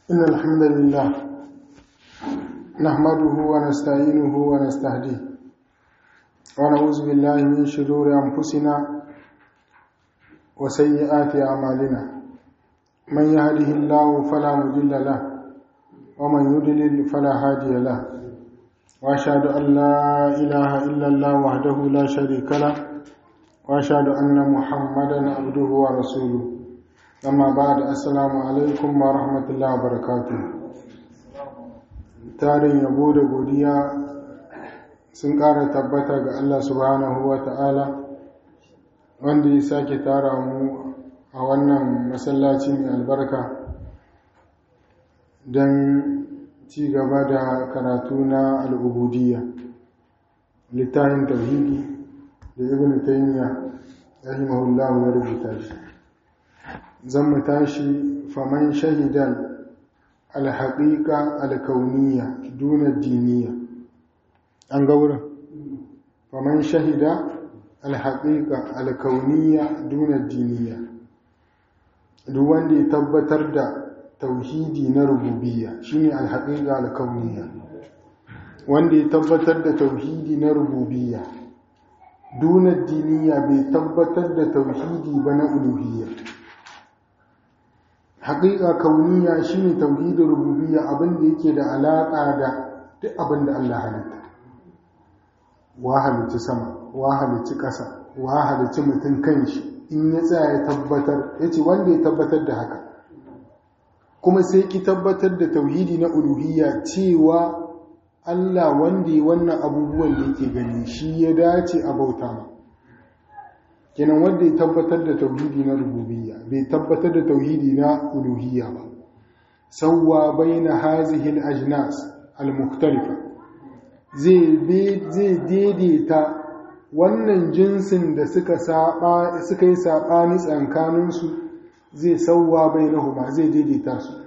إن الحمد لله نحمده ونستعينه ونستهديه ونعوذ بالله من شرور أنفسنا وسيئات أعمالنا من يهده الله فلا مضل له ومن يضلل فلا هادي له وأشهد أن لا إله إلا الله وحده لا شريك له وأشهد أن محمدا عبده ورسوله amma ba da assalamu alaikum wa rahmatullahi wa barakatu tarin yabo da godiya sun ƙara tabbata ga Allah subhanahu wa ta'ala wanda ya sake tara mu a wannan masallaci mai albarka don ci gaba da karatu na al'ubudiyya littafin tauhidi da ibn taymiya rahimahullahu ya rubuta shi zan mu tashi faman shahidan alhaƙiƙa alkauniya duna diniya an ga wurin faman shahida alhaƙiƙa alkauniya duna diniya duk wanda ya tabbatar da tauhidi na rububiyya shine alhaƙiƙa alkauniya wanda ya tabbatar da tauhidi na rububiyya duna diniya bai tabbatar da tauhidi ba na uluhiyya haƙiƙa kauniya shine tauhidin rububiyya abin da yake da alaƙa da duk abin da Allah halitta wa halicci sama wa halicci ƙasa wa halicci mutum kanshi in ya tsaya ya tabbatar ya ce wanda ya tabbatar da haka kuma sai ki tabbatar da tauhidi na uluhiyya cewa Allah wanda ya wannan abubuwan da yake gani shi ya dace a bauta ma kenan wanda ya tabbatar da tauhidi na rububiyya bai tabbatar da tauhidi na uluhiyya ba sawwa baina hazihi al-ajnas al-mukhtalifa zai zai daidaita wannan jinsin da suka saba suka yi sabani tsakanin su zai sawwa bainahuma zai daidaita su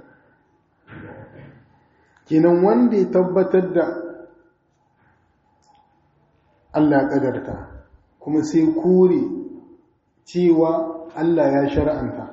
kenan wanda ya tabbatar da Allah kadarta kuma sai kore cewa Allah ya shar'anta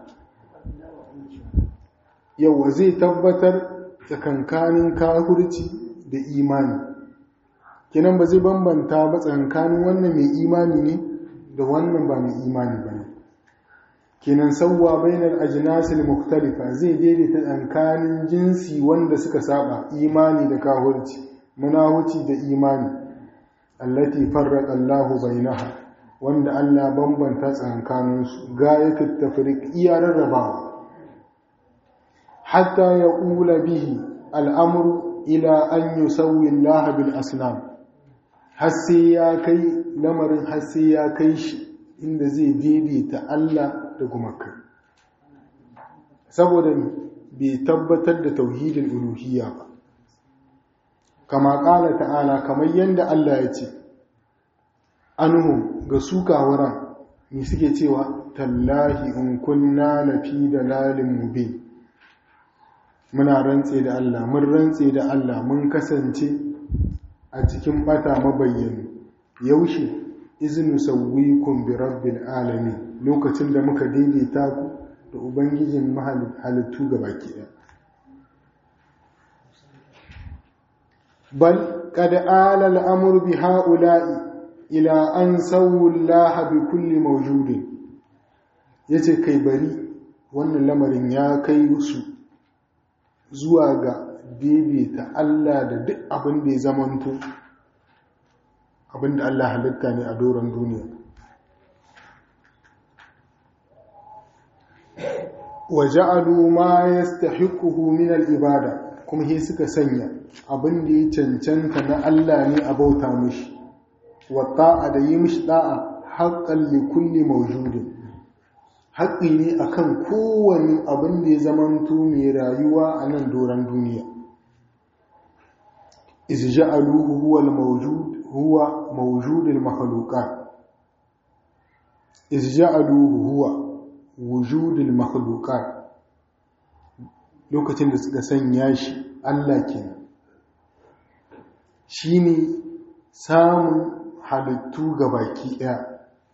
yawa zai tabbatar tsakankanin kafirci da imani kinan ba zai bambanta ba tsakankanin wannan mai imani ne da wannan ba mai imani ba ne kinan sauwa bainar ajinasil muktalifa zai daidaita tsakanin jinsi wanda suka saba imani da kafirci munahuci da imani allati farraqa Allahu bainaha wanda Allah bambanta tsakankaninsu gayatul tafriq iya rarrabawa hatta ya ƙula bihi al'amuru ila an yusawwi Allah bil asnam har sai ya kai lamarin har sai ya kai shi inda zai daidaita Allah da gumakai saboda bai tabbatar da tauhidin uluhiyya ba kama ƙala ta'ala kamar yadda Allah ya ce anhu ga su kawuran ne suke cewa tallahi in kunna na fi da lalin mube muna rantse da Allah mun rantse da Allah mun kasance a cikin bata mabayyani yaushe izinu sauwikun bi rabbil alami lokacin da muka daidaita ku da ubangijin halittu ga baki ɗaya bal kad ala al'amur bi ha'ula'i ila an sauwullaha bi kulli mawjudin yace kai bari wannan lamarin ya kai su zuwa ga daidaita Allah da duk abin da ya zamanto abin da Allah halitta ne a doron duniya wa ja'alu ma yastahiquhu min al-ibada kuma he suka sanya abin da ya cancanta na Allah ne a bauta mishi wata'a da yi mishi da'a haƙƙan likulli maujudin haƙƙi ne akan kowane abin da ya zamanto mai rayuwa a nan doron duniya izja'aluhu huwa al-mawjud huwa mawjud al-makhluqat izja'aluhu huwa wujud al-makhluqat lokacin da suka sanya shi Allah kenan shine samun halittu ga baki ɗaya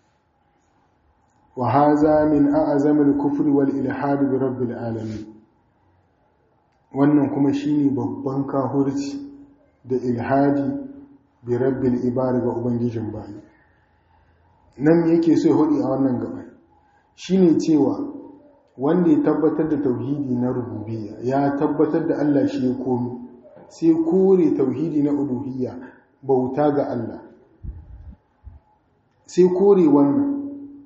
wa haza min a'zamil kufri wal ilhad bi rabbil alamin wannan kuma shine babban kahurci da ilhadi bi rabbil ibari ga ubangijin bayi nan yake so ya hudu a wannan gaba shine cewa wanda ya tabbatar da tauhidi na rububiyya ya tabbatar da Allah shi ya komi sai kore tauhidi na uluhiyya bauta ga Allah sai kore wannan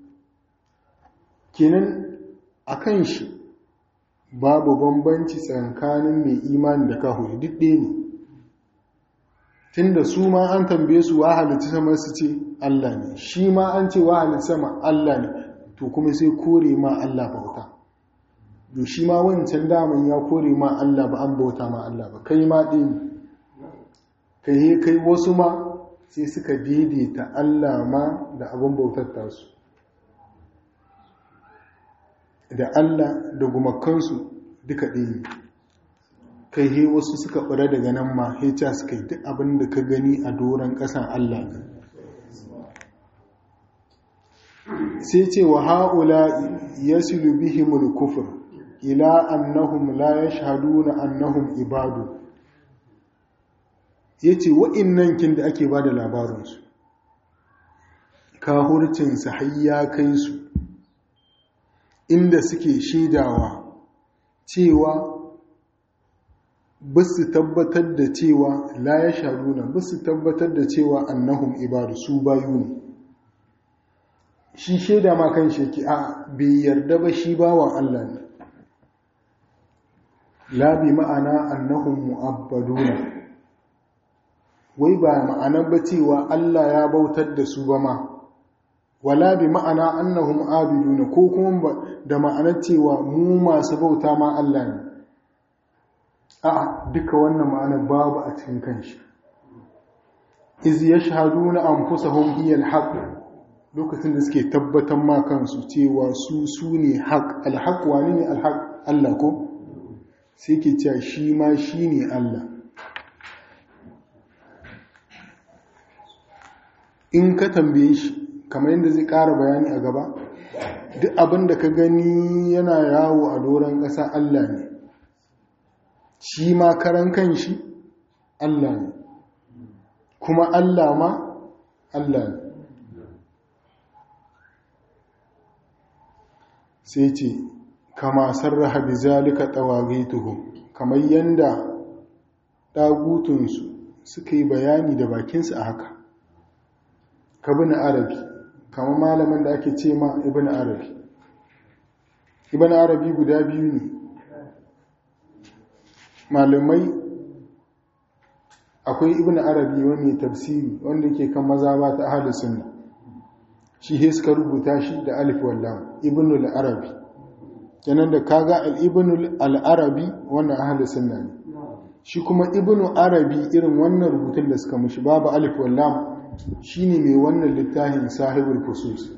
kenan akan shi babu bambanci tsakanin mai imani da kahuri duk ɗaya ne tunda su ma an tambaye su wa halitta sama su ce Allah ne shi ma an ce wa halitta sama Allah ne to kuma sai kore ma Allah bauta to shi ma wancan daman ya kore ma Allah ba an bauta ma Allah ba kai ma ɗin kai kai wasu ma sai suka daidaita Allah ma da abin bautar tasu da Allah da gumakansu duka ɗaya kai he wasu suka ɓura daga nan ma hecha suka yi duk abin da ka gani a doron ƙasan Allah ne sai ce wa ha'ula ya silu bihimul kufur ila annahum la ya shahadu na annahum ibadu ya ce wa'innan kin da ake ba da labarinsu kahurcinsa har ya kai su inda suke shaidawa cewa ba su tabbatar da cewa la ya shaduna ba su tabbatar da cewa annahum ibadu su bayu ne shi shaida ma kan sheki a bai yarda ba shi bawan Allah ne labi ma'ana annahum mu'abbaduna wai ba ma'anar ba cewa Allah ya bautar da su ba ma wala bi ma'ana annahum abiduna ko kuma da ma'anar cewa mu masu bauta ma Allah ne a duka wannan ma'anar babu a cikin kanshi iz yashhaduna anfusahum hiya alhaq lokacin da suke tabbatar ma kansu cewa su su ne haq alhaq wani ne alhaq Allah ko sai ke cewa shi ma shine Allah in ka tambaye shi kamar yadda zai ƙara bayani a gaba duk abin da ka gani yana yawo a doron ƙasa Allah ne shi ma karan kan shi Allah ne kuma Allah ma Allah ne sai ce kama sarraha bi zalika tawagituhum kamar yanda dagutunsu suka yi bayani da bakinsu a haka kabin arabi kama malamin da ake ce ma ibn arabi ibn arabi guda biyu ne malamai akwai ibn arabi wani tafsiri wanda ke kan maza ba ta ahalin sunna shi he suka rubuta shi da alif wallam ibn al-arabi kenan da kaga al-ibn al-arabi wannan ahalin sunna ne shi kuma ibn arabi irin wannan rubutun da suka mushi babu alif wallam shine mai wannan littafin sahibul fusus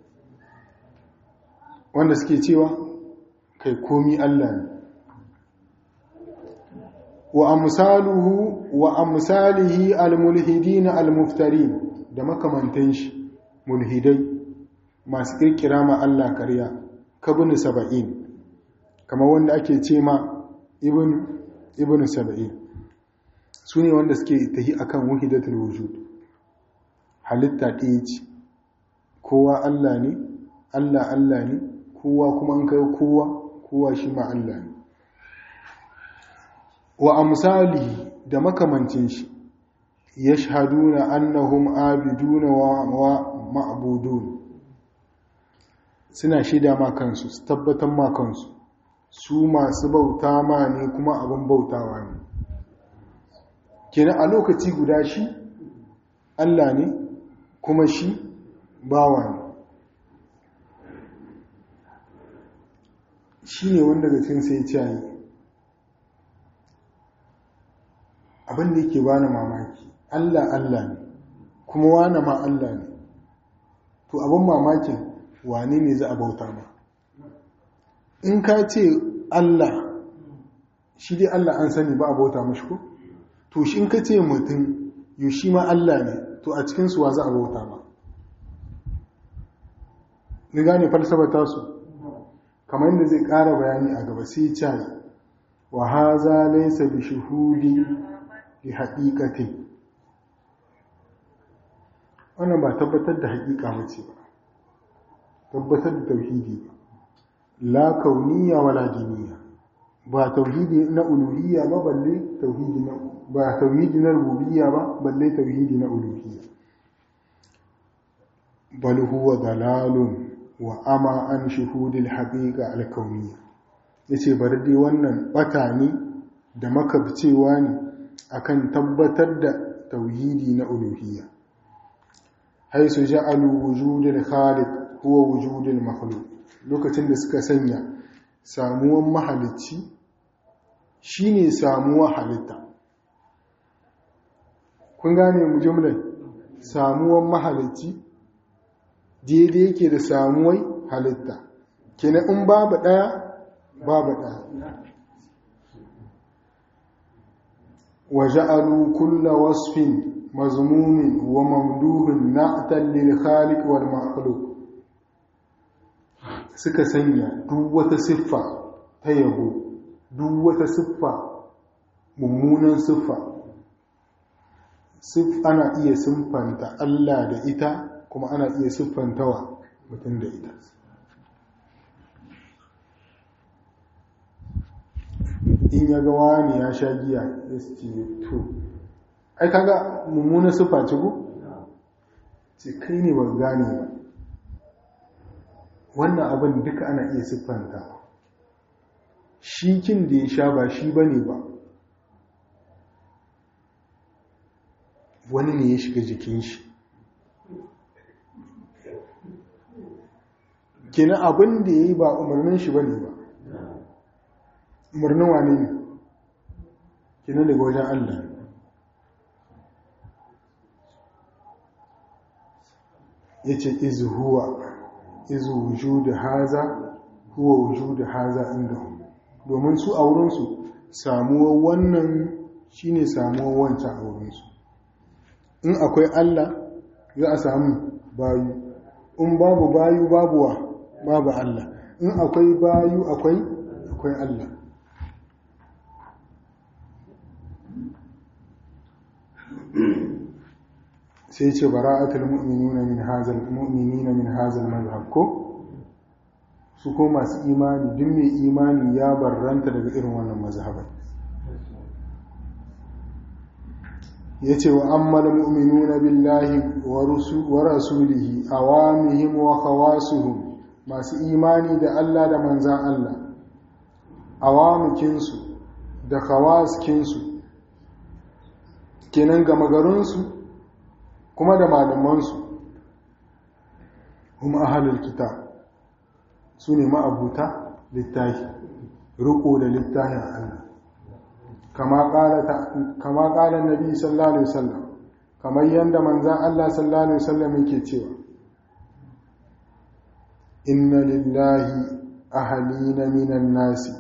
wanda suke cewa kai komi Allah ne wa amsaluhu wa amsalihi almulhidin almuftarin da makamantan shi mulhidai masu kirkira ma Allah ƙarya kabin saba'in kamar wanda ake ce ma ibn ibn saba'in su ne wanda suke tahi akan wahidatul wujud halitta ɗaya ce kowa Allah ne Allah Allah ne kowa kuma an kai kowa kowa shi ma Allah ne wa amsali da makamancin shi yashhaduna annahum abiduna wa ma'budun suna shida ma kansu su tabbatar ma kansu su masu bauta ma ne kuma abin bautawa ne kenan a lokaci guda shi Allah ne kuma shi bawa ne shi ne wanda ga cin sai ciyayi abin da yake bani mamaki Allah Allah ne kuma wane ma Allah ne to abin mamakin wane ne za a bauta ma in ka ce Allah shi dai Allah an sani ba a bauta mashi ko to shi in ka ce mutum yau shi ma Allah ne to a cikinsu wa za a bauta ma ni gane falsafa tasu kamar yadda zai ƙara bayani a gaba sai ya wa haza laysa bi shuhudi li haqiqati wannan ba tabbatar da haƙiƙa mace ba tabbatar da tauhidi ba la kauniya wala diniya ba tauhidi na uluhiyya ba balle tauhidi na ba tauhidi na rububiyya ba balle tauhidi na uluhiyya bal huwa dalalun wa ama an shuhudil haqiqa al kauniyya yace bari dai wannan bata ne da makabcewa ne akan tabbatar da tauhidi na uluhiyya haisu ja'alu wujudil khaliq huwa wujudil makhluq lokacin da suka sanya samuwan mahalicci shine samuwa halitta kun gane mu jumlar samuwan mahalicci daidai yake da samuwai halitta kenan in babu daya babu daya wa ja'alu kulla wasfin مذموم وممدوح نعتا للخالق والمخلوق suka sanya duk wata siffa ta yabo duk wata siffa mummunan siffa ana iya siffanta Allah da ita kuma ana iya siffantawa mutum da ita in ya ga wani ya sha giya ya ce to ai kaga mummuna sufa ce ku ce kai ne ba gane ba wannan abin duka ana iya siffanta shi kin da ya sha ba shi ba ne ba wani ne ya shiga jikin shi kina abin da ya yi ba umarnin shi ba ne ba umarnin wane ne kina daga wajen allah ya ce izu huwa izu wujudu haza huwa wujudu haza inda domin su a wurinsu samuwar wannan shine samuwar wancan a wurinsu in akwai Allah za a samu bayu in babu bayu babuwa babu Allah in akwai bayu akwai akwai Allah sai ce bara'atul mu'minuna min hazal mu'minina min hazal mazhab ko su ko masu imani duk mai imani ya barranta daga irin wannan mazhabai yace wa ammal mu'minuna billahi wa rasulihi awamihim wa khawasuhum masu imani da Allah da manzan Allah awamikinsu da khawaskinsu kenan gama garinsu kuma da malamansu kuma ahalul kitab su ne ma'abuta littafi riko da littafin Allah kama ƙalar nabi sallallahu alaihi wasallam kamar yadda manzan Allah sallallahu alaihi wasallam yake cewa inna lillahi ahalina minan nasi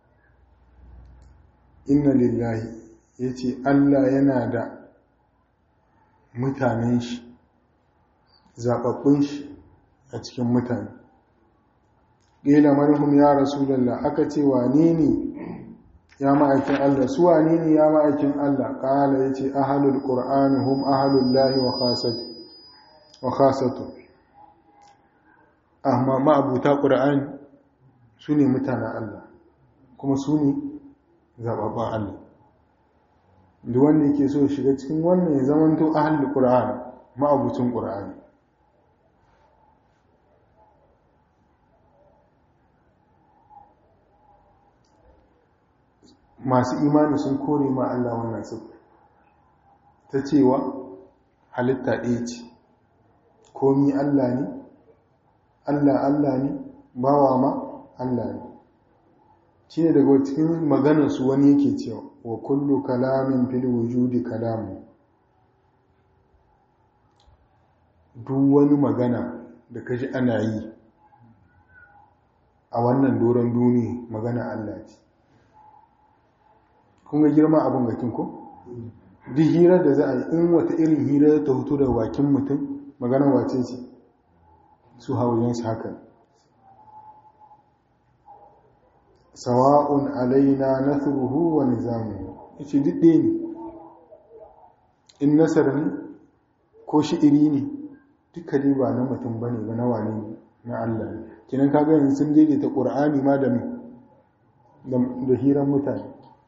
inna lillahi yace Allah yana da mutanen shi zaɓaɓɓun shi a cikin mutane ƙila manhum ya rasulallah aka ce wane ne ya ma'aikin Allah su wane ne ya ma'aikin Allah ƙala ya ce ahalul ƙur'ani hum ahalul lahi wa khasatu amma ma'abuta ƙur'ani su ne mutanen Allah kuma su ne zaɓaɓɓen Allah da wanda yake so shiga cikin wannan ya zamanto ahalul qur'an ma'abucin qur'ani masu imani sun kore ma Allah wannan sifa ta cewa halitta ɗaya ce komi Allah ne Allah Allah ne bawa ma Allah ne shi ne daga cikin maganarsu wani yake cewa wa kullu kalamin fil wujudi kalamu duk wani magana da kaji ana yi a wannan doron duniya magana Allah ce kun ga girma abin gakin ko duk hirar da za a yi in wata irin hira ta hutu da bakin mutum magana wace ce su haujensu haka sawa'un alaina nathruhu wa nizamuhu yace duk ɗaya ne in nasar ne ko shi'iri ne duka dai ba na mutum bane ba na wane ne na Allah ne kinan kaga yanzu sun daidaita Qur'ani ma da da hiran mutane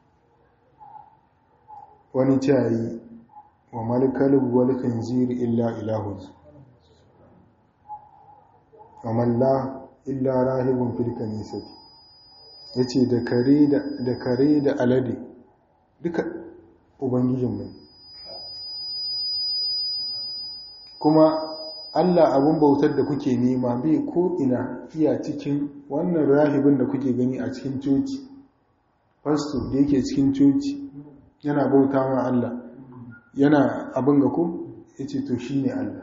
wani cayi wa malkalub wal khinzir illa ilahun wa malla illa rahibun fil kanisati yace da kare da da kare da alade duka ubangijin mai kuma Allah abun bautar da kuke nema bai ko ina iya cikin wannan rahibin da kuke gani a cikin coci fasto da yake cikin coci yana bauta ma Allah yana abin ga ku ya ce to shi ne Allah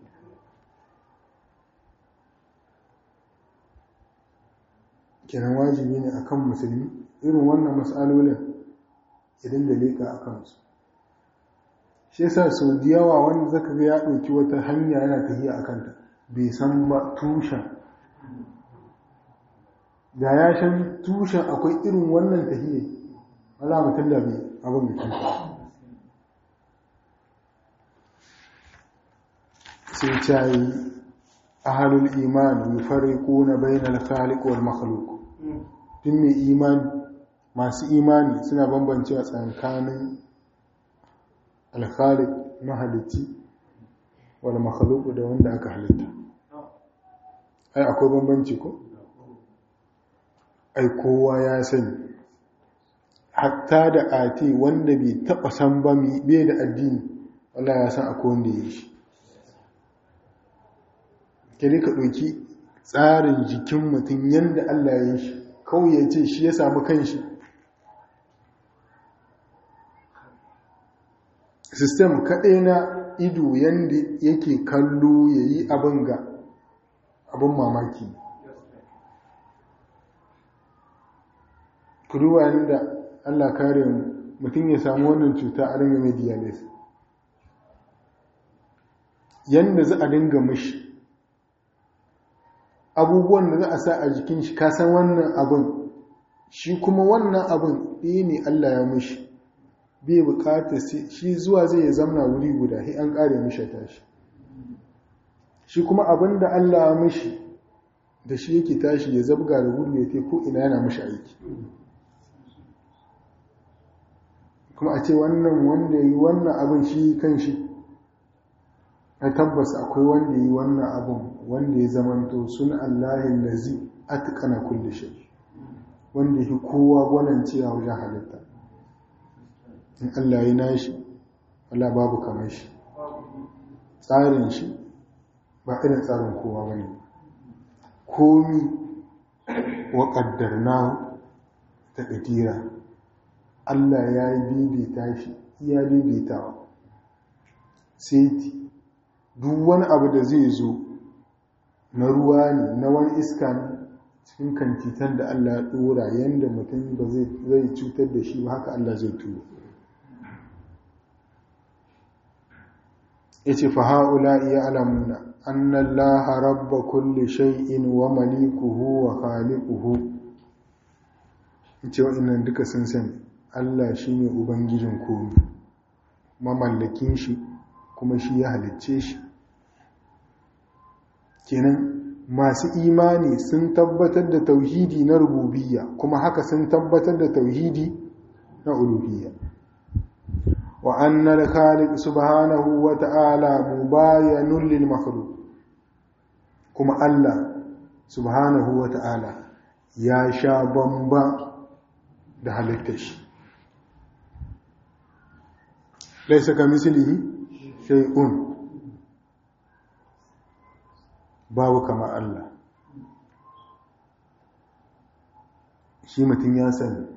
kiran wajibi ne akan musulmi irin wannan matsalolin idan da leka a kansu shi yasa sau da yawa wanda zaka ga ya ɗauki wata hanya yana tafiya a kanta bai san ba tushen da ya shan tushen akwai irin wannan tafiya wala mutum da bai abin da kanta sai cayi ahalul imani yufarriquna bainal khaliq wal makhluq tun mai imani masu imani suna bambancewa tsakanin al-khaliq mahalici wal makhluq da wanda aka halitta ai akwai bambanci ko ai kowa ya sani hatta da ati wanda bai taba san ba bai da addini Allah ya san akwai wanda ya yi shi kiri ka ɗauki tsarin jikin mutum yadda Allah ya yi shi kawai ya ce shi ya samu kanshi sistem kaɗai na ido yadda yake kallo ya yi abin ga abin mamaki kuruwa yadda Allah kare mutum ya samu wannan cuta a ringa mai dialysis yadda za a dinga mashi abubuwan da za a sa a jikin shi kasan wannan abin shi kuma wannan abin ɗaya ne Allah ya mushi bai bukata shi zuwa zai ya zamna wuri guda sai an ƙare mishi tashi shi kuma abin da Allah ya mushi da shi yake tashi ya zabga da gudu ya ko ina yana mushi aiki kuma a ce wannan wanda yi wannan abin shi kan shi na tabbas akwai wanda yi wannan abin wanda ya zamanto sun Allahin lazi atkana kulli shay wanda yake kowa gwanancewa wajen halitta in Allah ya nashi Allah babu kamar shi tsarin shi ba irin tsarin kowa bane komi wa qaddarnahu taqdira Allah ya yi bibita shi ya bibitawa sai duk wani abu da zai zo na ruwa ne na wani iska ne cikin kantitan da Allah ya dora yadda mutum ba zai cutar da shi ba haka Allah zai turo ya ce faha'ula iya alamuna annan laha rabba kulle shay'in wa malikuhu wa khaliquhu ya ce wa'innan duka sun sani Allah shi ne ubangijin komi mamallakin shi kuma shi ya halicce shi kenan masu imani sun tabbatar da tauhidi na rububiyya kuma haka sun tabbatar da tauhidi na uluhiyya wa annal khaliq subhanahu wa ta'ala mubayanun lil makhluq kuma Allah subhanahu wa ta'ala ya sha bamba da halittar shi laisa kamislihi shay'un babu kama Allah shi mutum ya sani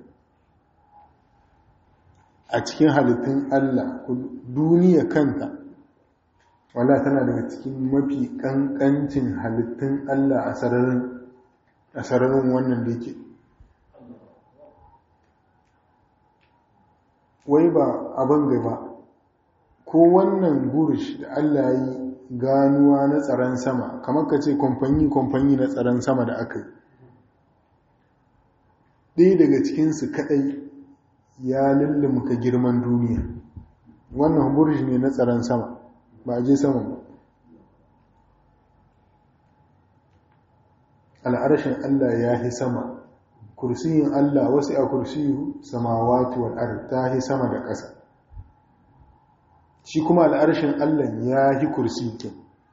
a cikin halittun Allah duniya kanta wala tana daga cikin mafi kankancin halittun Allah a sararin wannan da yake wai ba abin gaba ko wannan burish da Allah yi ganuwa na tsaron sama kamar ka ce kwamfani-kwamfani na tsaron sama da aka yi ɗaya daga cikinsu kaɗai ya lullumka girman duniya wannan burji ne na tsaron sama ba a je sama ba al'arshin Allah ya yi sama kursiyin Allah wasu a kursiyu samawati wal ard ta yi sama da ƙasa shi kuma al'arshin Allah ya yi kursiyin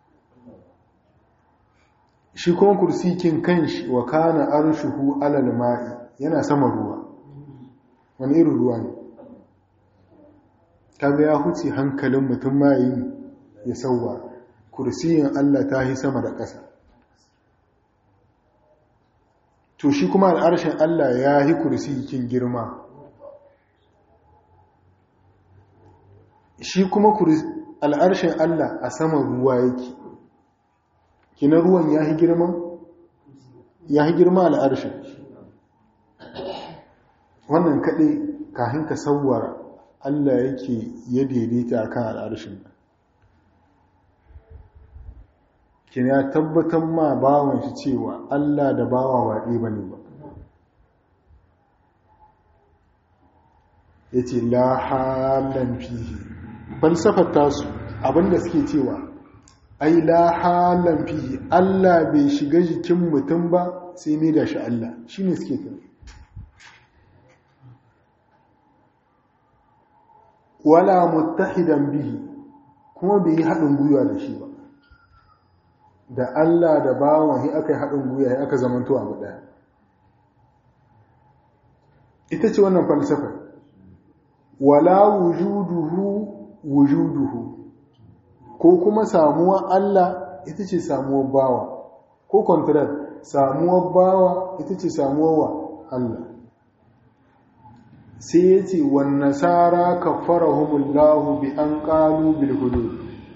shi kuma kursiyin kanshi wa kana arshuhu alal ma'i yana sama ruwa wani irin ruwa ne kaga ya huce hankalin mutum mayi ya sauwa kursiyin Allah ta yi sama da ƙasa to shi kuma al'arshin Allah ya yi kursiyin girma shi kuma al'arshin Allah a sama ruwa yake kina ruwan ya yi girma ya yi girma al'arshin wannan kaɗai kafin ka sauwara Allah yake ya daidaita a kan al'arshin kina ya tabbatar ma bawan shi cewa Allah da bawa waɗe ba ne ba ya ce la halan fihi falsafar tasu abinda suke cewa ai la halan fihi Allah bai shiga jikin mutum ba sai ne da shi Allah shi ne suke tafi wala muttahidan bihi kuma bai yi haɗin gwiwa da shi ba da Allah da bawan hi aka yi haɗin gwiwa ya aka zamanto abu ɗaya ita ce wannan falsafa wala wujuduhu wujuduhu ko kuma samuwar Allah ita ce samuwar bawa ko contract samuwar bawa ita ce samuwar wa Allah sai ya ce wan nasara kafarahumullahu bi an qalu bil hudud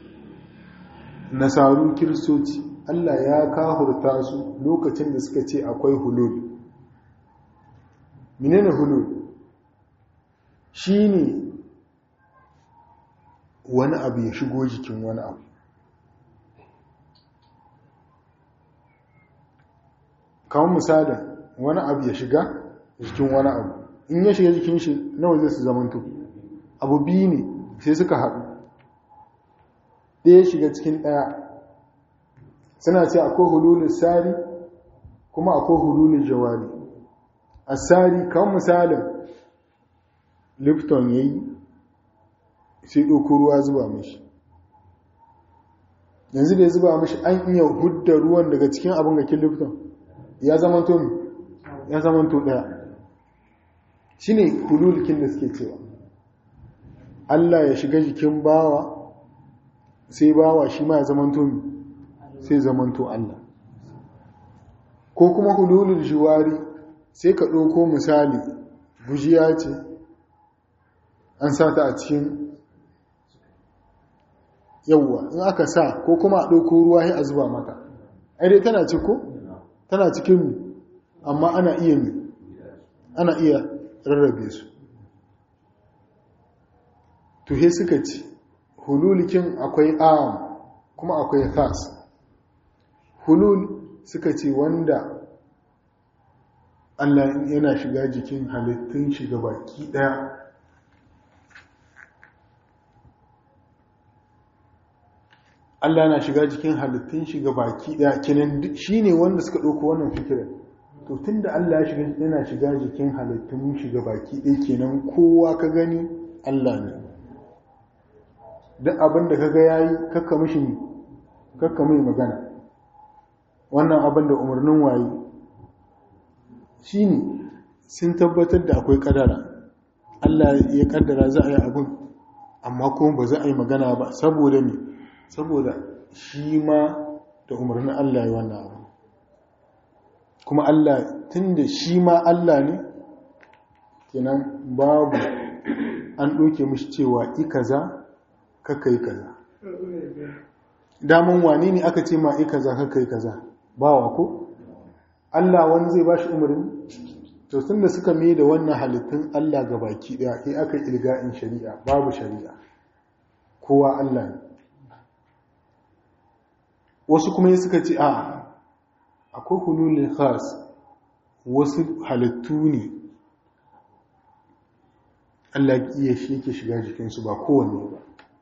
nasaru kiristoci Allah ya kahurta su lokacin da suka ce akwai hulul menene hulul shine wani abu ya shigo jikin wani abu kawon misalin wani abu ya shiga jikin wani abu in ya shiga jikin shi nawa zai su zamanto abu biyu ne sai suka haɗu ɗaya shiga cikin ɗaya suna ce akwai hululun sari kuma akwai hululun jawari a sari kawon misalin lipton ya yi sai ɗauko ruwa zuba mashi yanzu da ya zuba mashi an iya hudda ruwan daga cikin abin ga kin lipton ya zamanto mi ya zamanto ɗaya shi ne hululkin da suke cewa Allah ya shiga jikin bawa sai bawa shi ma ya zamanto mi sai zamanto Allah ko kuma hululul jiwari sai ka ɗauko misali bujiya ce an sa ta a cikin yawwa in aka sa ko kuma a ɗauko ruwa a zuba mata dai tana ci ko tana cikin mi amma ana iya mi ana iya rarrabe su tuhe suka ci hululikin akwai am kuma akwai khas hulul suka ce wanda Allah yana shiga jikin halittun shiga baki daya Allah na shiga jikin halittun shiga baki daya kenan shi ne wanda suka ɗauko wannan fikirar to tun da Allah yana shiga jikin halittun shiga baki ɗaya kenan kowa ka gani Allah ne duk abin da kaga yayi kakka mishi kakka mai magana wannan abin da umarnin waye shine sun tabbatar da akwai kadara Allah ya kaddara za a yi abin amma kuma ba za a yi magana ba saboda me saboda shi ma da umarnin Allah ya wannan abu kuma Allah tunda shi ma Allah ne kenan babu an ɗauke mishi cewa i kaza kakka yi kaza daman wane ne aka ce ma i kaza kakka yi kaza bawa ko Allah wani zai ba shi umarni to tun da suka mai da wannan halittun Allah ga baki ɗaya sai aka ilga'in shari'a babu shari'a kowa Allah ne wasu kuma suka ce a akwai hululin khas wasu halittu ne Allah iya shi yake shiga jikinsu ba kowanne ba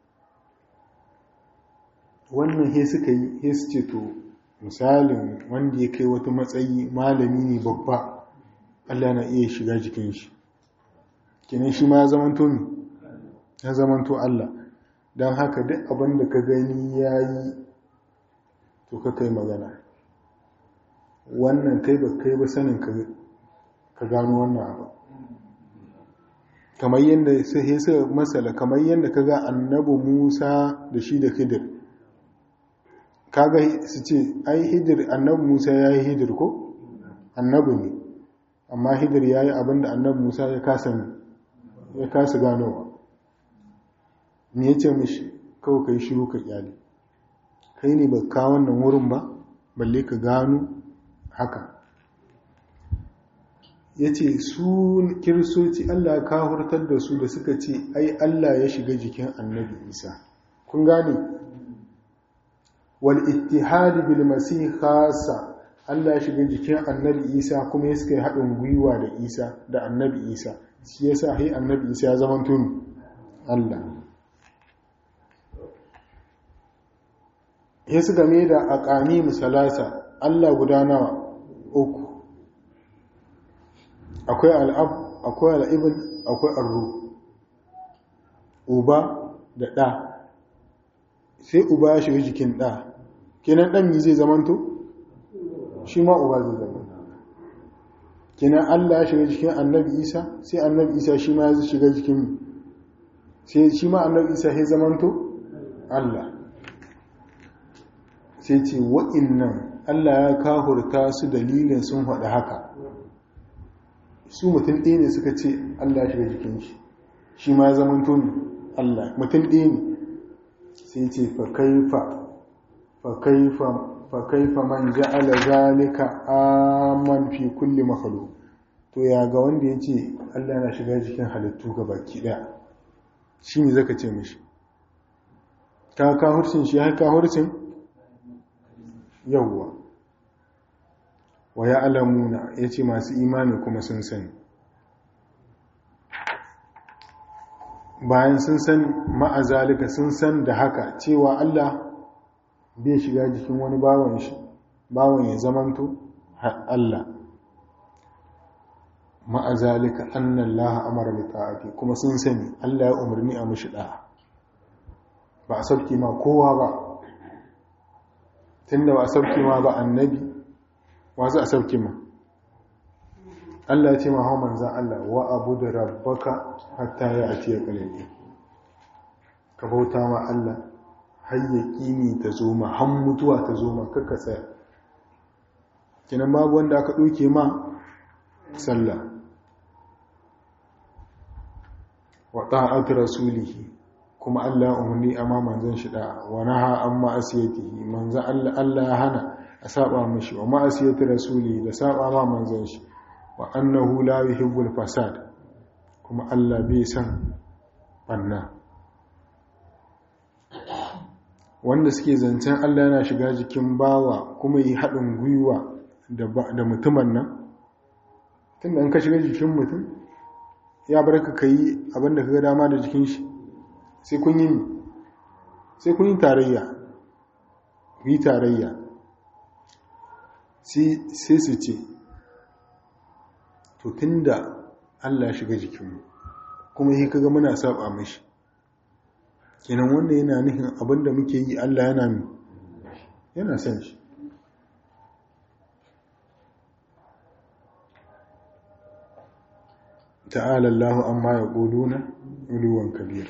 wannan he suka yi he su ce to misalin wanda ya kai wata matsayi malami ne babba Allah na iya shiga jikin shi kenan shi ma ya zamanto ne ya zamanto Allah don haka duk abin da ka gani ya yi to ka kai magana wannan kai ba kai ba sanin ka gano wannan abu kamar yadda sai sai masala kamar yadda ka ga annabi Musa da shi da Khidir kaga su ce ai Khidir annabi Musa ya yi Khidir ko annabi ne amma Khidir ya yi abin da annabi Musa ya kasa ya kasa ganowa me ya ce mishi kawai ka yi shiru ka kyale kai ne ba ka wannan wurin ba balle ka gano haka ya ce su kiristoci allah ka hurtar da su da suka ce ai allah ya shiga jikin annabi isa kun gane wal ittihadi bil masih khassa allah ya shiga jikin annabi isa kuma ya suka yi haɗin gwiwa da isa da annabi isa shi yasa hai annabi isa ya zama tuni allah ya su game da aƙani misalasa Allah guda nawa uku akwai al'ab akwai al'ibin akwai arru uba da ɗa sai uba ya shiga jikin ɗa kenan ɗan mi zai zamanto shi ma uba zai zama kenan Allah ya shiga jikin annabi isa sai annabi isa shi ma ya shiga jikin sai shi ma annabi isa ya zamanto Allah sai ce wa'innan Allah ya kahurta su dalilin sun haɗu haka su mutum ɗaya ne suka ce Allah ya shiga jikin shi shi ma zaman tuni Allah mutum ɗaya ne sai ce fa kaifa man ja'ala zalika aman fi kulli makhluq to ya ga wanda ya ce Allah na shiga jikin halittu ga baki ɗaya shi ne zaka ce mishi ka kahurcin shi ya kahurcin yawwa wa ya alamuna ya ce masu imani kuma sun sani bayan sun san ma'azalika sun san da haka cewa Allah bai shiga jikin wani bawan shi bawan ya zamanto Allah ma'azalika annan laha amara da ta'afi kuma sun sani Allah ya umarni a mashi ɗaya ba a sauki ma kowa ba tunda ba a sauki ma ba annabi wa za a sauki ma Allah ya ce ma hau manzan Allah wa abu da rabbaka hatta ya ati ya kalli ka bauta ma Allah hayyaki ne ta zo ma han mutuwa ta zo ma kakka tsaya kinan babu wanda aka ɗauke ma sallah wa ta'at rasulihi kuma Allah umarni amma manzon shi da wa naha an ma'asiyatihi manzon Allah Allah ya hana a saba mishi wa ma'asiyati rasuli da saba ma manzon shi wa annahu la yuhibbul fasad kuma Allah bai san banna wanda suke zancen Allah yana shiga jikin bawa kuma yi haɗin gwiwa da mutumin nan tunda an ka shiga jikin mutum ya bar ka yi abinda ka ga dama da jikin shi sai kun yi sai kun yi tarayya yi tarayya sai su ce to tunda Allah shiga jikinmu kuma yi kaga muna saba mashi kenan wanda yana nufin abinda muke yi Allah yana mi yana son shi ta'ala Allah amma ya ƙuluna uluwan kabira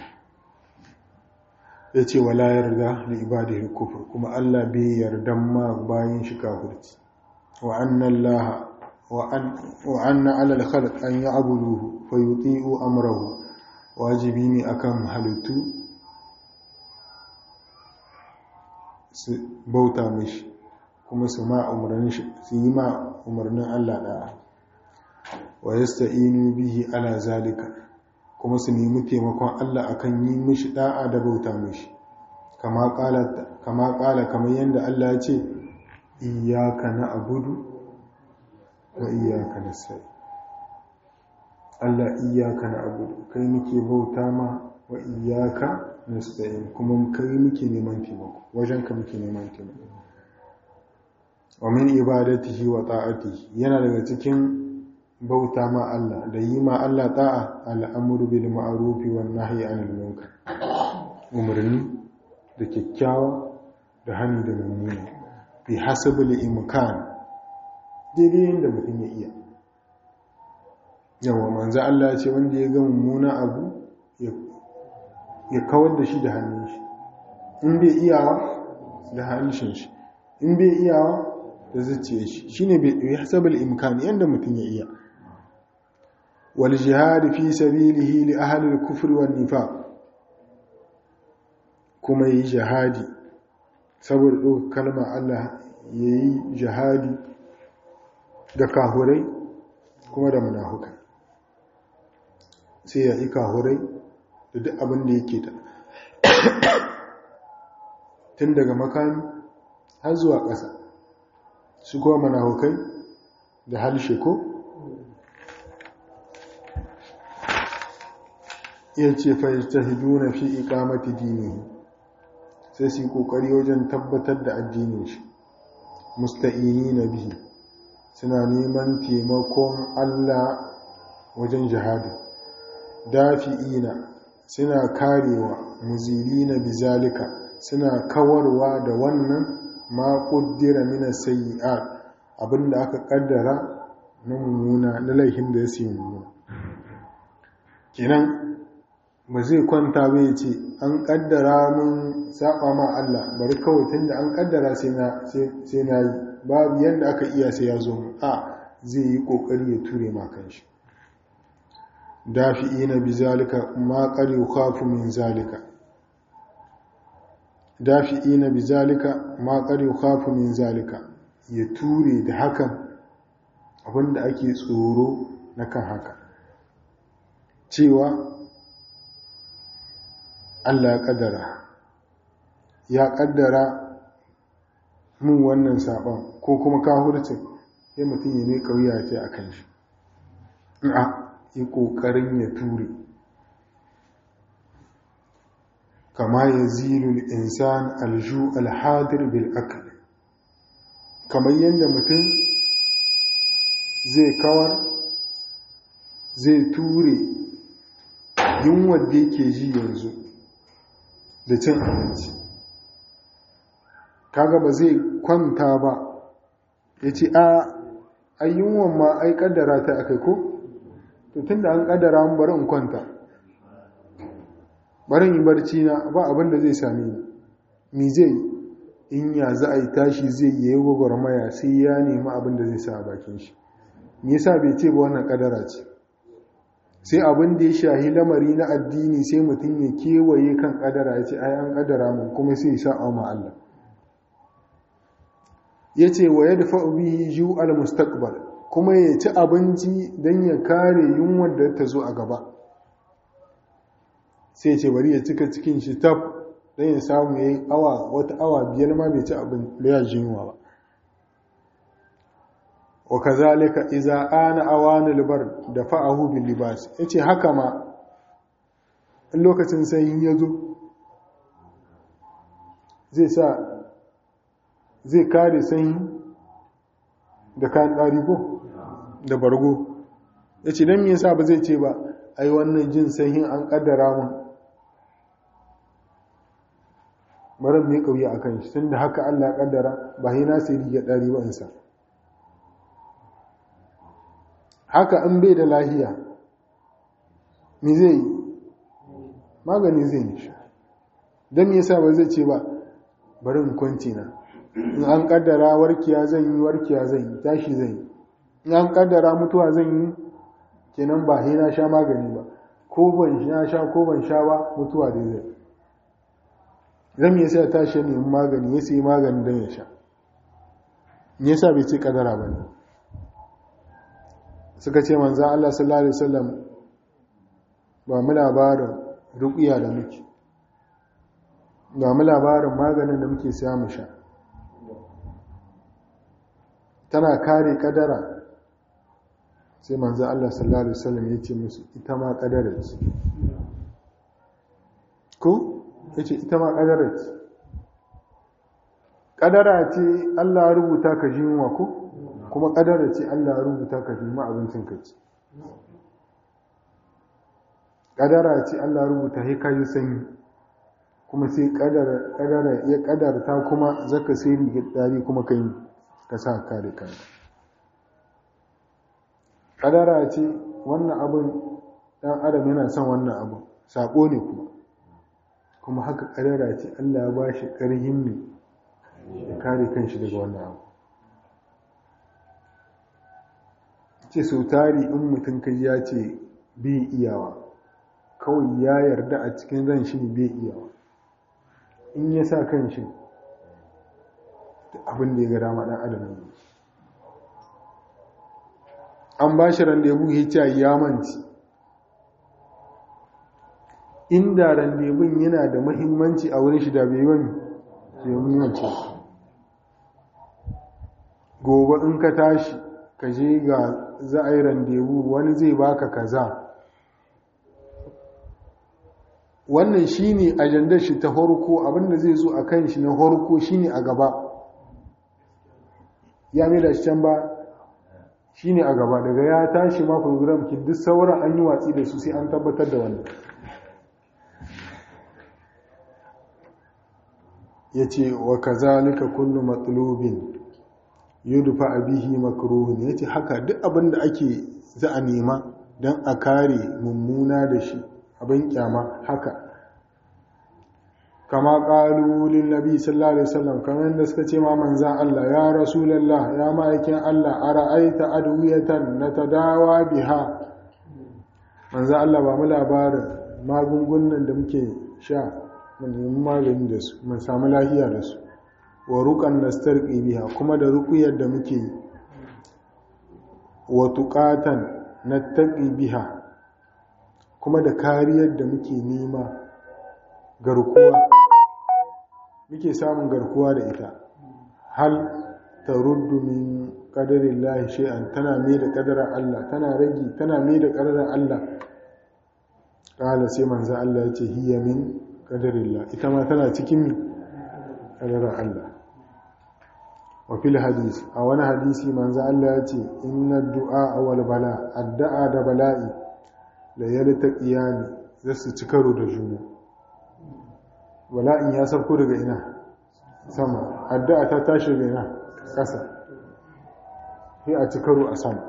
ya ce wala yarda da ibadihi kufur kuma Allah bai yardan ma bayan shi kafirci wa annan laha wa anna alal khalq an ya'buduhu fa yuti'u amrahu wajibi ne akan halittu su bauta mishi kuma su ma umarnin shi su yi ma umarnin Allah da'a wa yasta'inu bihi ala zalika kuma su nemi taimakon Allah akan yi mishi da'a da bauta mishi kama kala kama kala kamar yanda Allah ya ce iyyaka na'budu wa iyyaka nasta'in Allah iyaka na abu kai muke bauta ma wa iyaka nasta'in kuma kai muke neman taimako wajen ka muke neman taimako wa min ibadatihi wa ta'atihi yana daga cikin bauta ma Allah da yi ma Allah ta'a al'amuru bil ma'ruf wan nahyi 'anil munkar umarni da kyakkyawa da hannu da mummuna bi hasabil imkan daidai yadda mutum ya iya yawa manzo Allah ya ce wanda ya ga mummuna abu ya kawar da shi da hannun shi in bai iyawa da hannun shi in bai iyawa da zuciya shi shine bai hasabul imkan yanda mutum ya iya wal jihad fi sabilihi li ahli al-kufr wan nifaq kuma yi jihadi saboda ɗaukar kalma Allah yayi jihadi da kahurai kuma da munafukai sai ya yi kahurai da duk abin da yake da tun daga makami har zuwa ƙasa su kuma munafukai da halshe ko iya ce fahimta fi ikamati dini sai su yi ƙoƙari wajen tabbatar da addinin shi musta'ini na bihi suna neman taimakon Allah wajen jihadi dafi'ina suna karewa muzilina bizalika suna kawarwa da wannan ma kuddira mina sayi'at abinda aka kaddara na mummuna na laifin da ya siya mummuna kenan ba zai kwanta bai ce an kaddara mun saba ma Allah bari kawai tunda an kaddara sai na sai na yi babu yadda aka iya sai ya zo mu a zai yi kokari ya ture ma kanshi dafi'ina bizalika ma qad yukhafu min zalika dafi'ina bizalika ma qad yukhafu min zalika ya ture da hakan abinda ake tsoro na kan haka cewa Allah ya kaddara ya kaddara mun wannan saban ko kuma kahurcin sai mutum ya mai kauya ce a kan shi a yi ƙoƙarin ya ture kama ya zilul insan alju alhadir bil akal kamar yadda mutum zai kawar zai ture yunwar da yake ji yanzu da cin abinci kaga ba zai kwanta ba ya ce a ayyunwan ma ai kaddara ta akai ko to tun da an kaddara mun bari in kwanta bari yi barci na ba abin da zai same ni mi zai in ya za a yi tashi zai yi gwagwarmaya sai ya nemi abin da zai sa a bakin shi me yasa bai ce ba wannan kaddara ce sai abin da ya shahi lamari na addini sai mutum ya kewaye kan kadara ya ce ai an kadara mun kuma sai ya sa'a ma Allah ya ce wa yadfa bihi ju al mustaqbal kuma ya ci abinci don ya kare yunwar da ta zo a gaba sai ce bari ya cika cikin shi tab don ya samu ya yi awa wata awa biyar ma bai ci abin da ya ji yunwa ba wa kazalika iza ana awana libar da fa'ahu bil libas yace haka ma in lokacin sanyi ya zo zai sa zai kare sanyi da kayan ɗari ko da bargo ya ce don me yasa ba zai ce ba ai wannan jin sanyin an ƙaddara mun marar mai ƙauye a kan shi tun da haka allah ƙaddara ba hina sai riga ɗari ba insa haka an bai da lahiya me zai yi magani zai yi shi don me yasa ba zai ce ba bari in kwanci na in an kaddara warkiya zan yi warkiya zan yi tashi zan yi in an kaddara mutuwa zan yi kenan ba sai na sha magani ba ko ban sha sha ko ban sha ba mutuwa dai zai zan yi sai tashi ne magani ya sai magani don ya sha me yasa bai ce kaddara ba ne suka ce manzo Allah sallallahu alaihi wasallam ba mu labarin ruqiya da muke ba mu labarin maganin da muke siya mu sha tana kare kadara sai manzo Allah sallallahu alaihi wasallam ya ce musu ita ma kadara ce ko yace ita ma kadara ce kadara ce Allah ya rubuta ka ji yunwa ko kuma kadara ce Allah ya rubuta ka ji ma abincin ka ci kadara ce Allah ya rubuta sai ka yi sanyi kuma sai kadara kadara ya kadarta kuma zaka sai rigar dari kuma kai ka sa kare kanka kadara ce wannan abin dan adam yana son wannan abin sako ne kuma kuma haka kadara ce Allah ya bashi karhin ne ya kare kanshi daga wannan abu ce sau tari in mutum kai ya ce bi iyawa kawai ya yarda a cikin ran shi ne bai iyawa in ya sa kanshi abin da ya ga dama dan adam ne an ba shi randebu hicca ya manci inda randebun yana da mahimmanci a wurin shi da bai wani ke muhimmanci gobe in ka tashi ka je ga za a yi randebu wani zai baka kaza wannan shine ajandar shi ta horko abinda zai zo a kan shi na horko shine a gaba ya mai da shi can ba shi ne a gaba daga ya tashi ma program ki duk sauran an yi watsi da su sai an tabbatar da wannan ya ce wa kazalika kullu matsalobin yudufa abihi makruhun ya ce haka duk abin da ake za a nema don a kare mummuna da shi abin kyama haka kama ƙalulin nabi sallallahu alaihi wasallam kamar da suka ce ma manzan Allah ya rasulallah ya ma'aikin Allah a ra'aita adwiyatan na tadawa biha manzan Allah ba mu labarin magungunan da muke sha mun magani da su mun samu lafiya da su wa ruqan nastarqi biha kuma da ruqyar da muke yi wa tuqatan nattaqi biha kuma da kariyar da muke nema garkuwa muke samun garkuwa da ita hal ta ruddu min ƙadarin lahi shi'an tana mai da ƙadarar Allah tana ragi tana mai da ƙadarar Allah ƙala sai manza Allah ya ce hiya min ƙadarin lahi ita ma tana cikin min ƙadarar Allah wa fil hadisi a wani hadisi manza Allah ya ce inna du'a awal bala addu'a da bala'i la yalta qiyani zasu ci karo da juna bala'in ya sauko daga ina sama addu'a ta tashi daga ina ƙasa sai a ci karo a sama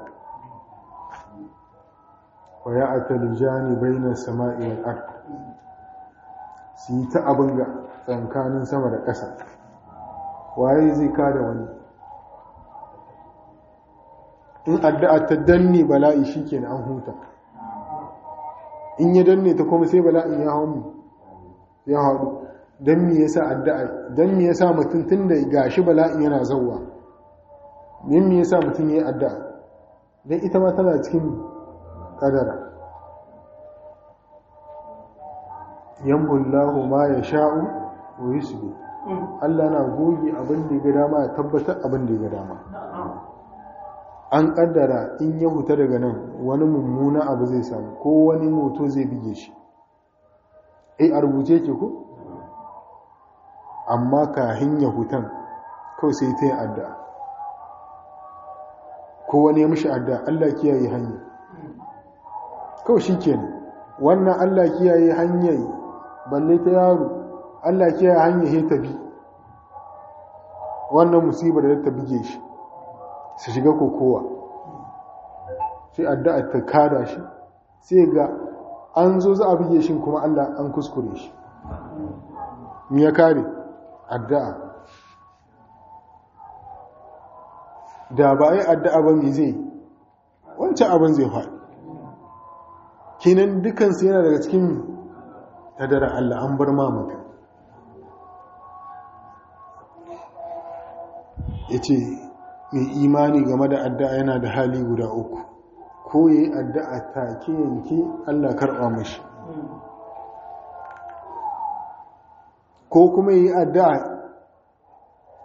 wa ya atalijani bainar sama'i wal ard su yi ta abin ga tsankanin sama da ƙasa waye zai kada wani in addu'a ta danne bala'i shikenan an huta in ya danne ta kuma sai bala'in ya hau mu ya haɗu don me yasa addu'a don me yasa mutum tun da gashi bala'in yana zauwa don me yasa mutum ya yi addu'a don ita ma tana cikin ƙadara yambullahu ma ya sha'u wa yusbi Allah na goge abin da ya ga dama ya tabbatar abin da ya ga dama an kaddara in ya huta daga nan wani mummuna abu zai samu ko wani moto zai bige shi ai a rubuce ke ku amma kahin ya hutan kawai sai ta yi addu'a ko wani ya mishi addu'a Allah kiyaye hanya kawai shi ke wannan Allah kiyaye hanyar balle ta yaro Allah kiyaye hanyar ya tabi wannan musibar da ta bige shi su shiga kokowa sai addu'a ta kada shi sai ga an zo za a bige shi kuma Allah an kuskure shi mi ya kare addu'a da ba yi addu'a ba mai zai wancan abin zai faɗi kinan dukansu yana daga cikin tadara Allah an bar mamaka ya ce mai imani game da addu'a yana da hali guda uku ko yi addu'a take yanke Allah karɓa mashi ko kuma yi addu'a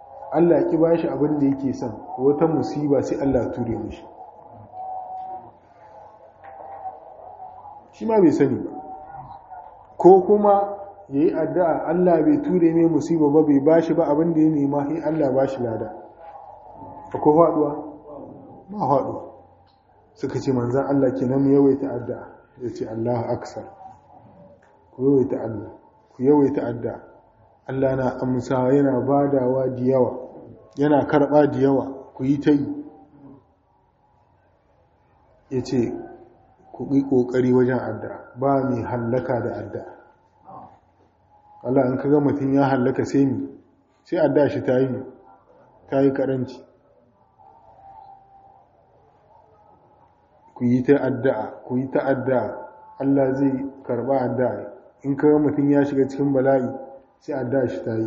Allah ki ba shi abin da yake son wata musiba sai Allah ture mashi shi ma bai sani ba ko kuma ya yi addu'a Allah bai ture mai musiba ba bai ba shi ba abin da ya nema sai Allah ba shi lada akwai faɗuwa ba faɗuwa suka ce manzan Allah ke nan yawaita addu'a ya ce Allah aksar ku yawaita Allah ku yawaita addu'a Allah na amsa yana badawa da yawa yana karɓa da yawa ku yi ta yi ya ce ku yi ƙoƙari wajen addu'a ba mai hallaka da addu'a Allah in kaga mutum ya hallaka sai mi sai addu'a shi ta yi ta yi karanci ku yi ta addu'a ku yi ta addu'a Allah zai karba addu'a in kaga mutum ya shiga cikin bala'i sai addu'a shi ta yi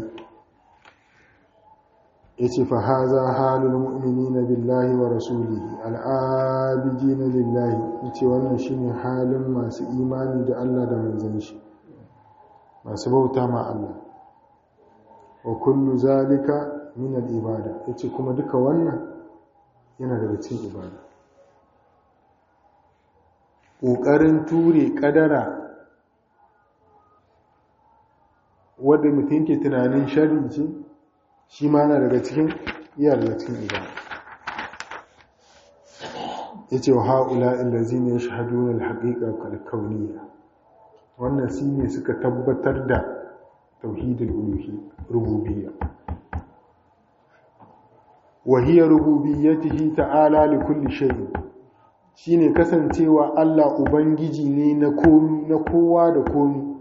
yace fa haza halul mu'minina billahi wa rasulihi al'abidina lillahi yace wannan shine halin masu imani da Allah da manzon shi masu bauta ma Allah wa kullu zalika min al-ibada yace kuma duka wannan yana daga cikin ibada ƙoƙarin ture ƙadara wadda mutum ke tunanin shari ce shi ma na daga cikin iya daga cikin ibada ya ce wa ha'ula illazi ne shahadu na alhaƙiƙa kalkauniya wannan shi ne suka tabbatar da tauhidin rububiyya wahiyar rububiyyatihi ta'ala li kulli shay'in shine kasancewa Allah ubangiji ne na komi na kowa da komi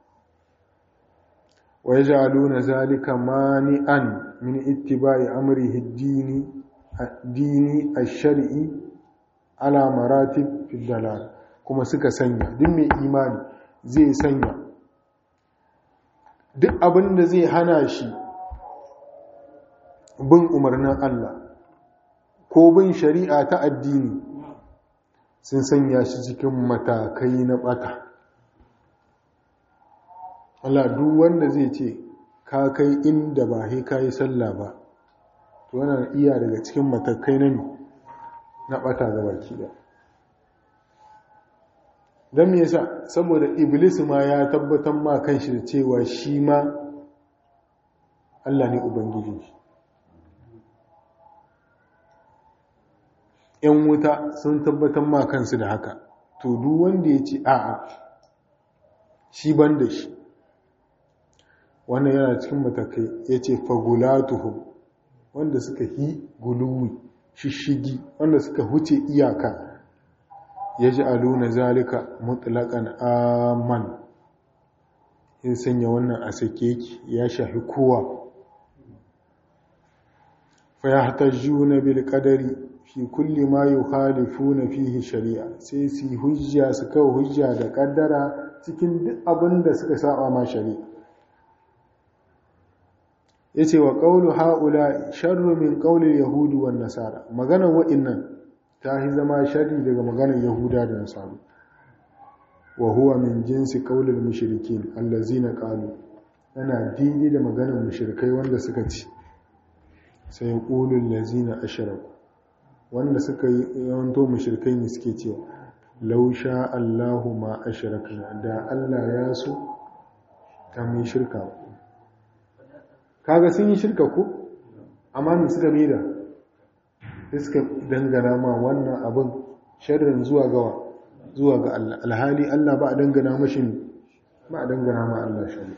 wa yaj'aluna zalika mani'an min ittiba'i amrihi ad-dini ad-dini ash-shar'i ala maratib fi dalal kuma suka sanya duk mai imani zai sanya duk abin da zai hana shi bin umarnin Allah ko bin shari'a ta addini sun sanya shi cikin matakai na bata Allah duk wanda zai ce ka kai inda ba sai ka yi sallah ba to wannan iya daga cikin matakai na na bata ga baki da don me yasa saboda iblis ma ya tabbatar ma kanshi da cewa shi ma Allah ne ubangiji shi ‘yan wuta sun tabbatar ma kansu da haka to duk wanda ya ce a'a shi ban da shi wannan yana cikin matakai ya ce fagulatuhu wanda suka yi guluwi shishigi wanda suka huce iyaka ya ji aluna zalika mutlaƙan aman in sanya wannan a sake ya shafi kowa fa ya hatajjuna bil qadari fi kulli ma yukhalifuna fihi shari'a sai su hujja su kawo hujja da kaddara cikin duk abin da suka saba ma shari'a yace wa qawlu haula sharru min qawli yahudi wan nasara maganar wa'innan ta yi zama sharri daga maganar yahuda da nasaru wa huwa min jinsi qawli al mushrikin allazina qalu yana daidai da maganar mushrikai wanda suka ci sai yaqulu allazina ashraku wanda suka yi yawanto mushrikai ne suke cewa lausha Allahu ma ashrakna da Allah ya so ta mai shirka kaga sun yi shirka ko amma me suka mida sai suka dangana ma wannan abin sharrin zuwa ga zuwa ga Allah alhali Allah ba a dangana mashi ba a dangana ma Allah shari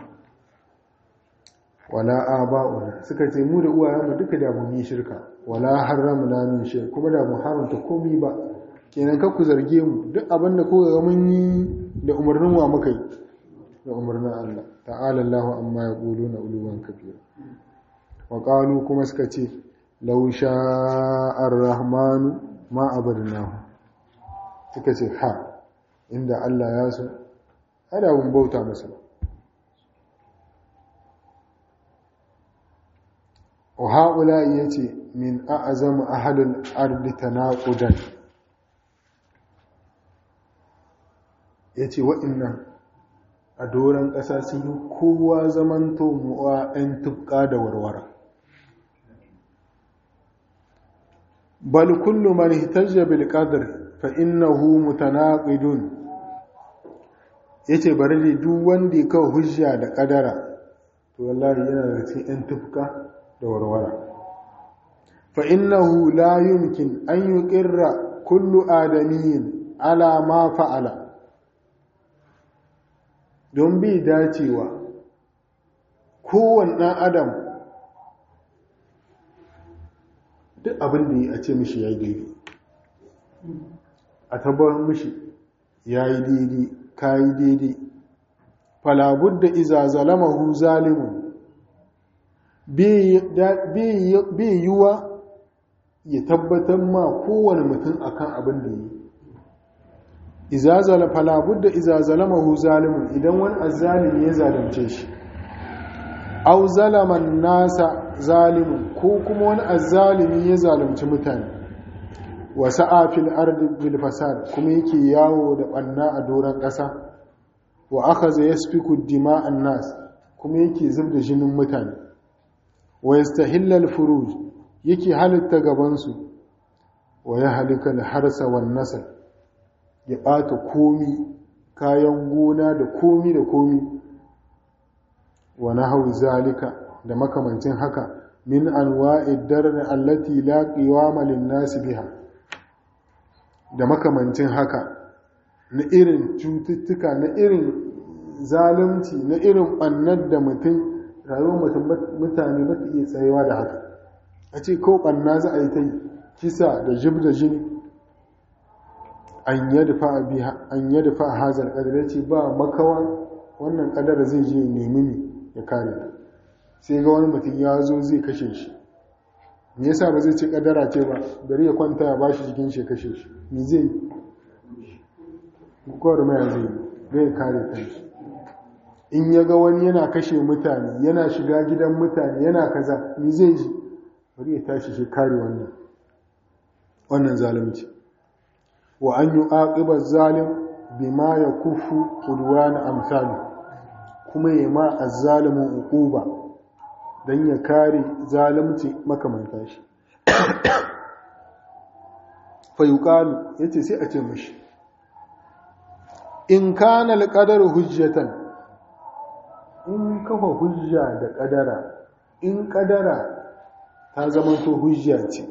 wala aba'una suka ce mu da uwayenmu duka da mu yi shirka wala haramna min shay kuma da mu haramta komai ba kenan ka ku zarge mu duk abin da kuka ga mun yi da umarnin wa muka yi da umarnin Allah ta'ala Allah amma yaquluna uluwan kabira wa qalu kuma suka ce law sha'a ar-rahman ma abadnahu suka ce ha inda Allah ya so ada mun bauta masa ba وهؤلاء يتي من أعظم أهل الأرض تناقضا yace wa'annan a doron ƙasa sun yi kowa zamanto mu'a 'yan tufka da warwara bal kullu man ihtajja bil qadr fa innahu mutanaqidun yace bari dai duk wanda ya kawo hujja da kadara to wallahi yana da cikin yan tufka da warwara fa innahu la yumkin an yuqirra kullu adamiyyin ala ma fa'ala don bi dacewa kowane ɗan adam duk abin da ya ce mishi ya yi daidai a tabbar mishi ya yi daidai ka yi daidai falabud da iza zalamahu zalimun bai yiwa ya tabbatar ma kowane mutum akan abin da yi izazala falabud da iza zalamahu zalimun idan wani azzalimi ya zalunce shi au zalaman nasa zalimun ko kuma wani azzalimi ya zalunci mutane wa sa'a fil ardi bil fasad kuma yake yawo da banna a doran ƙasa wa akhadha yasfiku dima'an nas kuma yake zubda jinin mutane wa yastahilla al furuj yake halitta gaban su wa yahlika al harsa wan nasl ya bata komi kayan gona da komi da komi wa nahwu zalika da makamancin haka min anwa'id darr allati la qiwama lin nas biha da makamancin haka na irin cututtuka na irin zalunci na irin bannar da mutum rayuwar mutane ba ta iya tsayewa da haka a ce ko banna za a yi ta yi kisa da jib da jini an yadda fa a hazar kadar ce ba makawa wannan kadar zai je nemi ne ya kare ta sai ga wani mutum ya zo zai kashe shi me yasa ba zai ce kadara ce ba bari ya kwanta ya bashi jikin shi kashe shi me zai yi kowar maya zai yi zai kare kanshi in ya ga wani yana kashe mutane yana shiga gidan mutane yana kaza me zai ji bari ya tashi shi kare wannan wannan zalunci wa an yi aqibar zalim bima ya kufu udwana amsali kuma ya ma azzalimin uquba dan ya kare zalunci makamanta shi fa yuqalu yace sai a ce mishi in kana alqadar hujjatan in kafa hujja da kadara in kadara ta zamanto hujja ce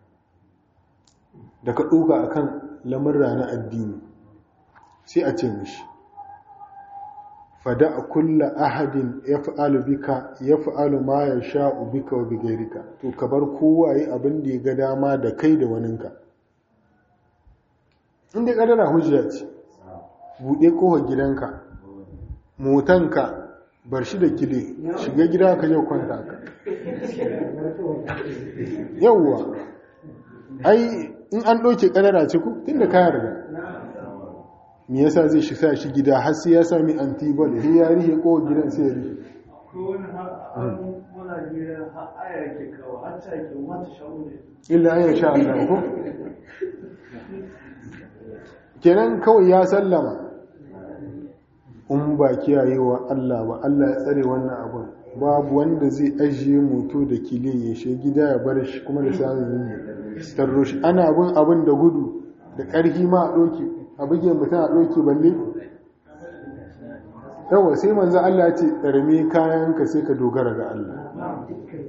da ka ɗuka akan lamurra na addini sai a ce mishi fada a kulla ahadin ya fa'alu bika ya fa'alu ma ya sha'u bika wa bigairika to ka bar kowa yi abin da ya ga dama da kai da waninka inda ƙadara hujja ce buɗe kowar gidanka motanka bar shi da kile shiga gida ka yau kwanta ka yauwa ai in an ɗauke ƙadara ce ku tun da kayan riga me yasa zai shi sa shi gida har sai ya sami antibol sai ya rihe ko gidan sai ya rihe illa an sha Allah ko kenan kawai ya sallama in ba kiyayewa Allah ba Allah ya tsare wannan abun babu wanda zai ajiye moto da kile ya shi gida ya bar shi kuma da samun yin tarro shi ana bin abin da gudu da ƙarfi ma a ɗoki a buge mutum a ɗoki balle yawa sai manzan Allah ya ce ɗarme kayanka sai ka dogara ga Allah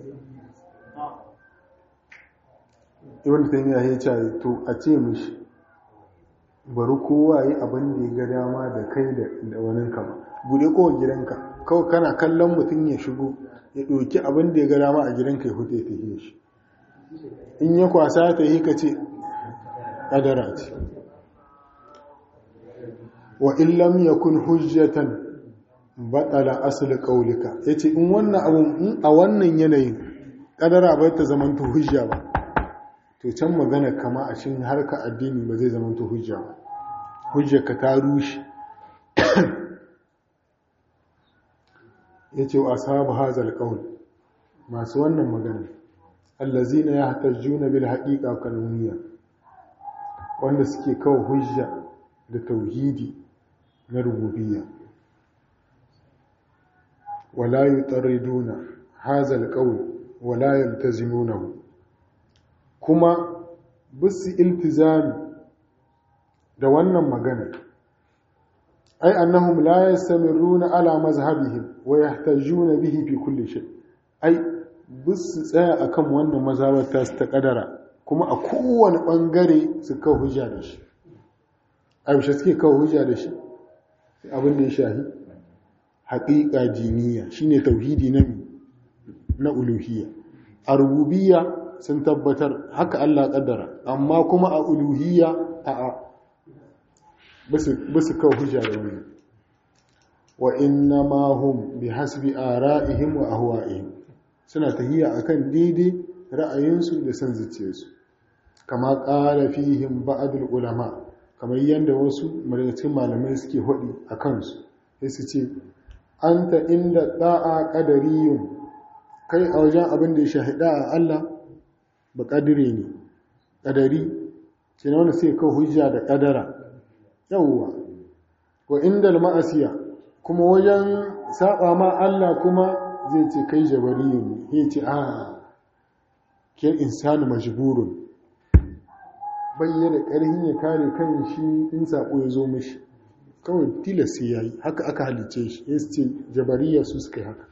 ibn taymiya ya ce to a ce mishi bari kowa yi abin da ya ga dama da kai da wani kama bude kowa gidanka kawai kana kallon mutum ya shigo ya ɗauki abin da ya ga dama a gidanka ya hutu ya tafiye shi in ya kwasa ta yi ka ce ƙadara ce wa illam ya kun hujjatan baɗala asali ƙaulika ya ce in wannan abin a wannan yanayin ƙadara bai ta zamanta hujja ba to can magana kama a cikin harka addini ba zai zamanta hujja ba hujjarka ta rushe ya ce wa ashabu hazal qaul masu wannan magana allazina yahtajuna bil haqiqa kanuniya wanda suke kawo hujja da tauhidi na rububiyya wala yutarriduna hazal qaul wala yaltazimunahu kuma bisu iltizami da wannan magana ai annahum la yastamiruna ala mazhabihim wa yahtajuna bihi fi kulli shay ai bisu tsaya akan wannan mazhabar ta ta kadara kuma a kowane bangare su kawo hujja da shi aisha suke kawo hujja da shi abin da ya shahi haƙiƙa jiniya shine tauhidi na na uluhiyya a rububiyya sun tabbatar haka Allah kaddara amma kuma a uluhiyya a a basu kawo hujja da wani wa inna ma hum bi hasbi ara'ihim wa ahwa'ihim suna tahiya akan daidai ra'ayinsu da san zuciyarsu kama qala fihim ba'd ulama kamar yanda wasu cikin malamai suke hodi a kansu sai su ce anta inda da'a qadariyun kai a wajen abin da ya shahida a Allah ba kadire ne kadari sai wanda sai kawo hujja da kadara yawwa wa inda ma'asiya kuma wajen saba ma Allah kuma zai ce kai jabariyun ne ya ce a kyan insani majburun bayyana ƙarhin ya kare kan shi in sako ya zo mishi kawai tilas sai yayi haka aka halice shi ya ce jabariya su suka yi haka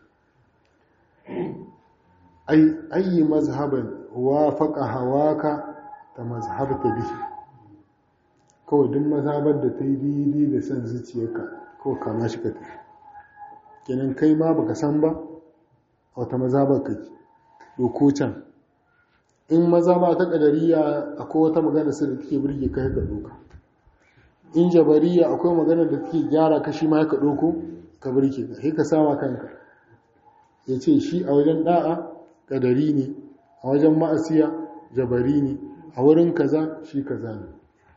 ai ayi mazhaban wafaqa hawaka ta mazhabta bihi kawai duk mazhabar da ta yi daidai da son zuciyarka kawai kama shi ka tafi kenan kai ma baka san ba a wata mazhabar kake doko can in mazhaba ta kadariya akwai wata magana sai da take burge ka ka doka in jabariya akwai magana da take gyara ka shi ma ka doko ka burge ka sai ka sama kanka ya ce shi a wajen da'a kadari ne a wajen ma'asiya jabari ne a wurin kaza shi kaza ne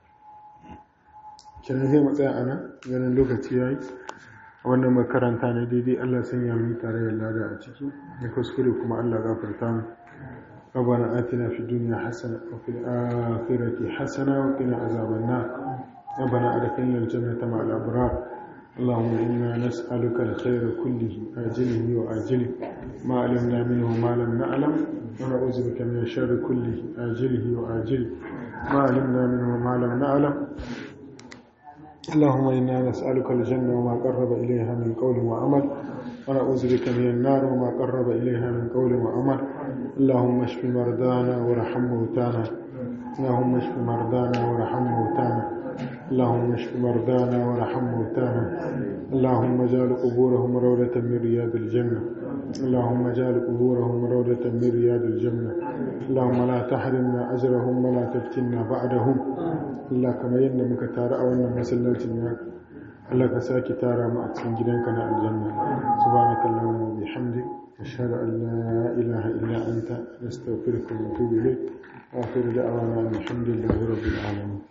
kenan sai matsaya ana ganin lokaci yayi a wannan makaranta ne daidai Allah sanya mu tare da lada a ciki da kuskure kuma Allah gafarta mu ربنا آتنا في الدنيا حسنة وفي الآخرة حسنة وقنا عذاب النار ربنا أدخلنا الجنة مع الأبرار اللهم إنا نسألك الخير كله آجله وآجله ما علمنا منه ما لم نعلم ونعوذ بك من الشر كله آجله وآجله ما علمنا منه ما لم نعلم اللهم إنا نسألك الجنة وما قرب إليها من قول وعمل ونعوذ بك من النار وما قرب إليها من قول وعمل اللهم اشف مرضانا وارحم موتانا اللهم اشف مرضانا وارحم موتانا اللهم اشف مرضانا وارحم موتانا اللهم اجعل قبورهم روضة من رياض الجنة اللهم اجعل قبورهم روضة من رياض الجنة اللهم لا تحرمنا أجرهم ولا تفتنا بعدهم Allah kamar yadda muka taru a wannan masallacin ya Allah ka sake tara mu a cikin gidanka na aljanna subhanaka allahumma wa bihamdik ashhadu an la ilaha illa anta nastaghfiruka wa natubu ilayk wa akhiru da'wana alhamdulillahi rabbil alamin